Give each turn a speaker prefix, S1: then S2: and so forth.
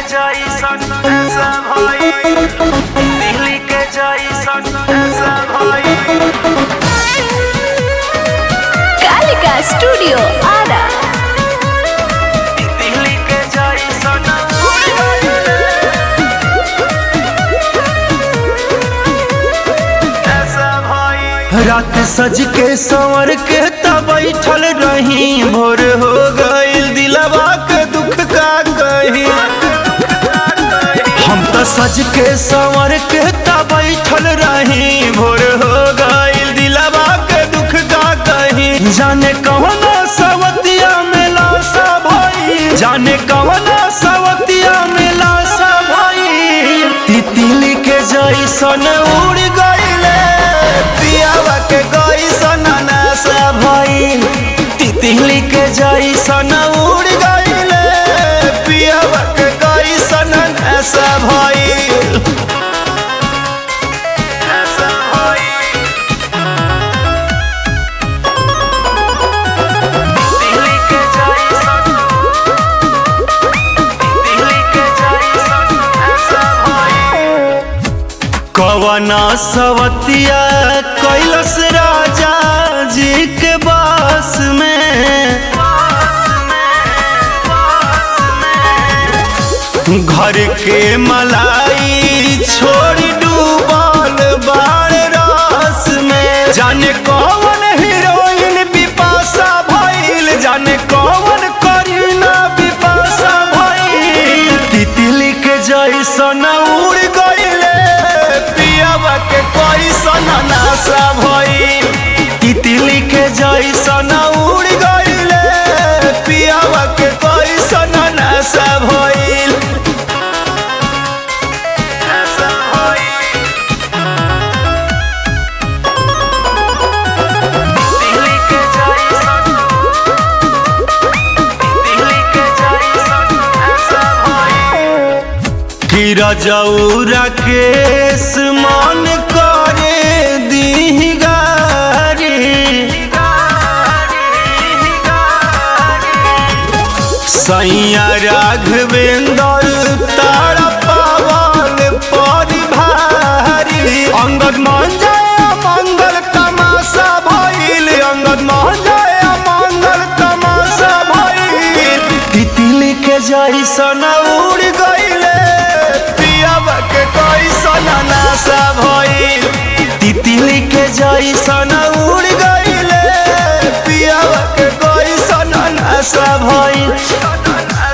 S1: जैसन ऐसा भाई दिल्ली के जैसन ऐसा भाई
S2: कालिका स्टूडियो आरा
S1: दिल्ली के जैसन ऐसा भाई
S3: रात सज के संवर के तब बैठल रही भोर हो गईल दिलवा के दुख का कही हम तो सज के संवर के तब बैठल रही भोर हो गईल दिलवा के दुख का कही जाने कौन सवतिया में लाशा भाई जाने कौन सवतिया में लाशा भाई तितली के जैसन उड़ गईले पियावा के गईसन नासा भई तितली के जैसन उड़ गईले पियावा के गईसन नासा भई
S1: ऐसा भाई दिल्ली के जैसन दिल्ली के जैसन ऐसा भाई
S3: कवना सवतिया कैलस राजा जी के बास में घर के मलाई छोड़ डूबल बार रास में जाने कौन हीरोइन बिपाशा भइल जाने कौन करीना बिपाशा भइल तितली के जैसन उड़ गईले पियावा के कैसन नाशा भइल तितली के जैसन उड़ गईले पियावा के कैसन नाशा भइल
S1: ऐसा भाई दिल्ली के जैसन दिल्ली के जैसन ऐसा भाई
S3: कि रजौरा केस मन करे दी गारी सैया राघवेंद्र तारा पावन परी भारी अंगद मान जाए मंगल तमाशा भइल अंगद मान जाए मंगल तमाशा भइल तितली के जैसन उड़ गईले पियावा के कैसन नाशा भइल तितली के जैसन उड़ गईले पियावा के कैसन नाशा भइल